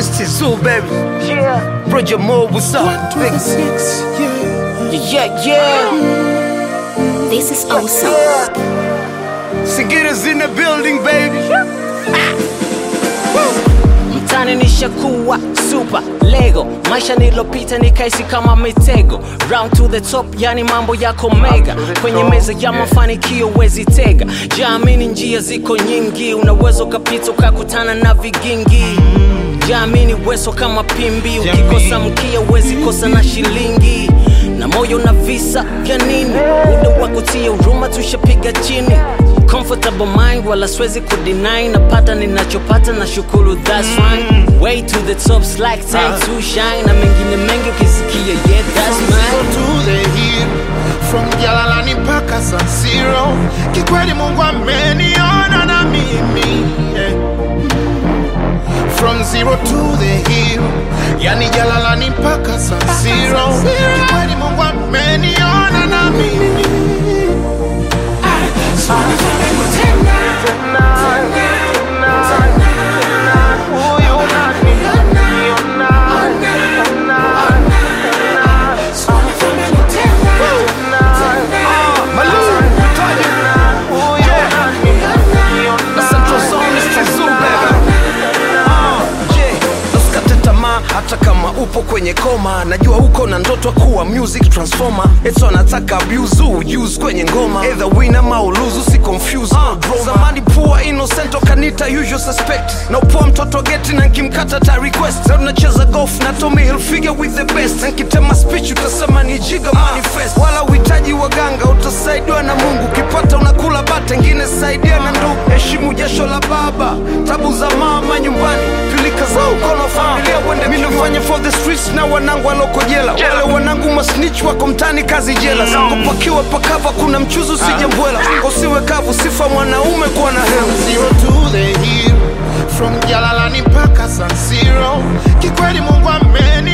it's Tizu, baby. Yeah. Roger Moore, what's up? Big Six, yeah. Yeah, yeah. This is awesome. Yeah. Singita's in the building, baby. mtani nishakuwa super lego maisha nilopita nikaisi kama mitego round to the top yani mambo yako mega kwenye meza ya mafanikio wezi tega jaamini njia ziko nyingi unaweza ukapita ukakutana na vigingi jaamini weso kama pimbi ukikosa mkia wezi kosa na shilingi na moyo na visa vya nini muda wa kutia huruma tushapiga chini comfortable mind wala siwezi kudeny napata ninachopata na shukuru that's fine way to the top like time to shine na mengine mengi ukisikia yeah that's Zero mine to the hill from Jalalani mpaka San Siro. Kikweli Mungu ameniona na mimi yeah. From zero to the hill, yani Jalalani mpaka San Siro. Kikweli Mungu ameniona na mimi Malou, Taji. Na Central Zone is Tizu, baby. Ah, yeah. Usikate tamaa hata kama upo kwenye koma najua uko na ndoto ya kuwa music transformer eto anataka abuse use kwenye ngoma either win ama uluzu si confuse no drama. zamani pua innocent kanita usual suspect na upoa mtoto geti na nkimkata ta request leo tunacheza golf na Tommy Hilfiger with the best na nkitema speech utasema ni jiga manifest wala uhitaji waganga utasaidiwa na Mungu ukipata unakula bata ngine saidia na ndugu heshimu jasho la baba tabu za mama nyumbani pilika za ukono familia wende mimi nafanya for the streets na wanangu waloko jela wale wanangu masnitch wako mtani kazi jela sako pakiwa pakava kuna mchuzi usije mbwela usiwe kavu sifa mwanaume kuwa na hela zero to the hill from Jalalani mpaka San Siro. Kikweli Mungu ameni